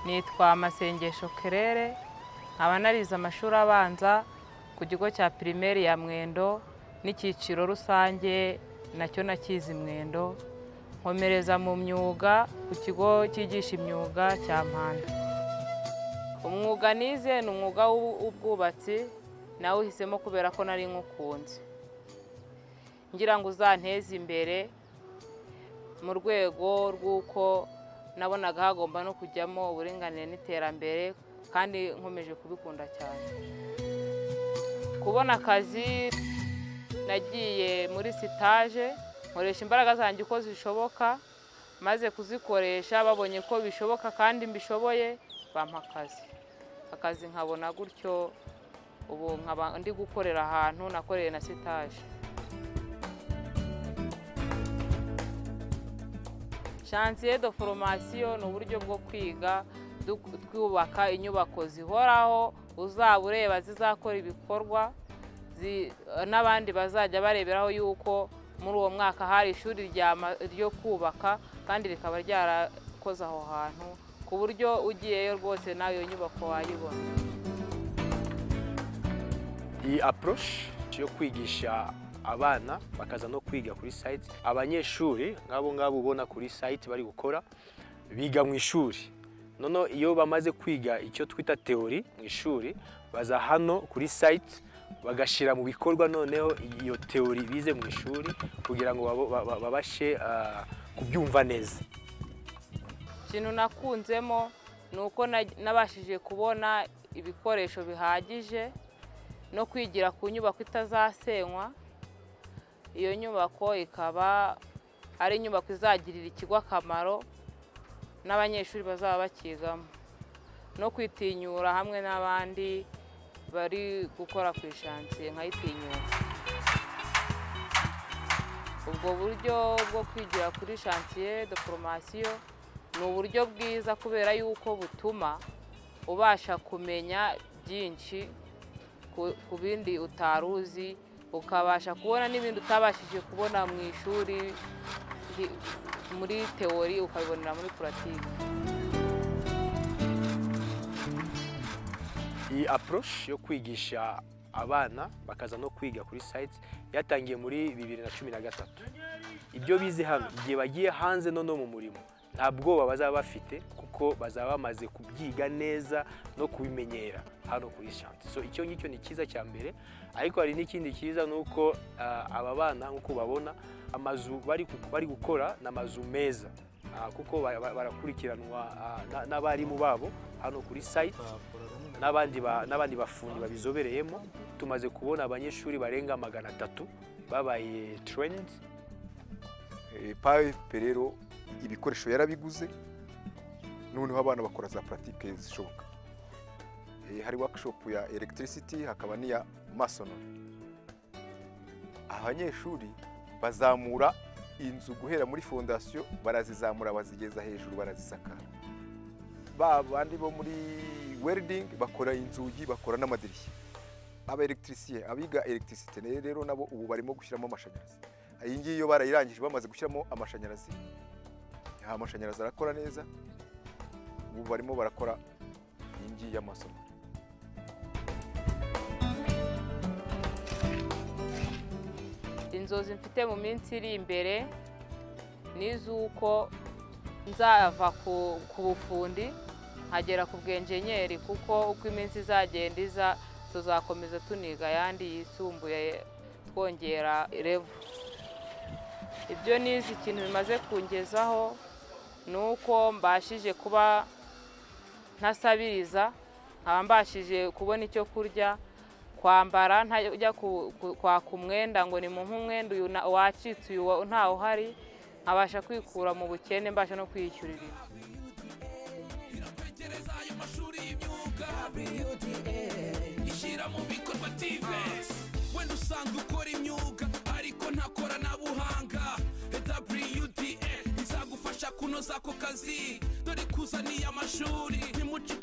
nitwa Masengesho Kerere nkaba narize amashuri abanza ku kigo cya pirimeri ya Mwendo n'icyiciro rusange nacyo nakizi Mwendo nkomereza mu myuga ku kigo cyigisha imyuga cya Mpanda umwuga nize ni umwuga w'ubwubatsi nawe uhisemo kubera ko nari nywukunze ngira ngo uzanteze imbere mu rwego rw'uko nabonaga hagomba no kujyamo uburinganire n'iterambere kandi nkomeje kubikunda cyane kubona akazi nagiye muri sitaje nkoresha imbaraga zanjye uko zishoboka maze kuzikoresha babonye ko bishoboka kandi mbishoboye bampa akazi akazi nkabona gutyo ubu nkaba ndi gukorera ahantu nakoreye na sitaje chantier de formation ni uburyo bwo kwiga twubaka inyubako zihoraho uzaba ureba zizakora ibikorwa n'abandi bazajya bareberaho yuko muri uwo mwaka hari ishuri ryo kubaka kandi rikaba ryarakoze aho hantu ku buryo ugiyeyo rwose nawe iyo nyubako wayibona iyi aporoshi yo kwigisha abana bakaza no kwiga kuri sayiti abanyeshuri nk'abo ngabo ubona kuri sayiti bari gukora biga mu ishuri noneho iyo bamaze kwiga icyo twita teori mu ishuri baza hano kuri sayiti bagashyira mu bikorwa noneho iyo teori bize mu ishuri kugira ngo babashe kubyumva neza ikintu nakunzemo ni uko nabashije kubona ibikoresho bihagije no kwigira ku nyubako itazasenywa iyo nyubako ikaba ari inyubako izagirira ikigo akamaro n'abanyeshuri bazaba bakigamo no kwitinyura hamwe n'abandi bari gukora ku ishansiye nkayitinyura ubwo buryo bwo kwigira kuri shansiye de foromasiyo ni uburyo bwiza kubera yuko butuma ubasha kumenya byinshi ku bindi utari uzi ukabasha kubona n'ibindi utabashije kubona mu ishuri muri teori ukabibonera muri puratike iyi aporoshi yo kwigisha abana bakaza no kwiga kuri sayiti yatangiye muri bibiri na cumi na gatatu ibyo bize hano igihe bagiye hanze noneho mu murimo nta bwoba bazaba bafite kuko bazaba bamaze kubyiga neza no kubimenyera hano kuri shanti so icyo ngicyo ni cyiza cya mbere ariko hari n'ikindi cyiza ni uko aba bana nk'uko babona amazu bari gukora ni amazu meza kuko barakurikiranwa n'abarimu babo hano kuri sayiti n'abandi bafundi babizobereyemo tumaze kubona abanyeshuri barenga magana atatu babaye terendi payipe rero ibikoresho yarabiguze noneho abana bakora za puratike zishoboka hari wakishopu ya elegitirisiti hakaba n'iya masonori abanyeshuri bazamura inzu guhera muri fondasiyo barazizamura bazigeza hejuru barazisakara ba bandi bo muri weridingi bakora inzugi bakora n'amadirishya aba elegitirisitiye abiga elegitirisite rero nabo ubu barimo gushyiramo amashanyarazi iyi ngiyi iyo barayirangije bamaze gushyiramo amashanyarazi amashanyarazi arakora neza ubu barimo barakora iyi ngiyi y'amasomo inzozi mfite mu minsi iri imbere ni iz'uko nzava ku bufundi nkagera ku bwenjenyeri kuko uko iminsi izagenda iza tuzakomeza tuniga ayandi yisumbuye twongera revu ibyo nizi ikintu bimaze kungezaho ni uko mbashije kuba ntasabiriza nkaba mbashije kubona icyo kurya kwambara ntajya kwaka umwenda ngo ni mu nk'umwenda uyu wacitse uyu ntawe uhari nkabasha kwikura mu bukene mbasha no kwiyishyurira wenda usanga ukora imyuga ariko ntakora na buhanga kunoza ako kazi dore kuzaniye amashuri ntimuce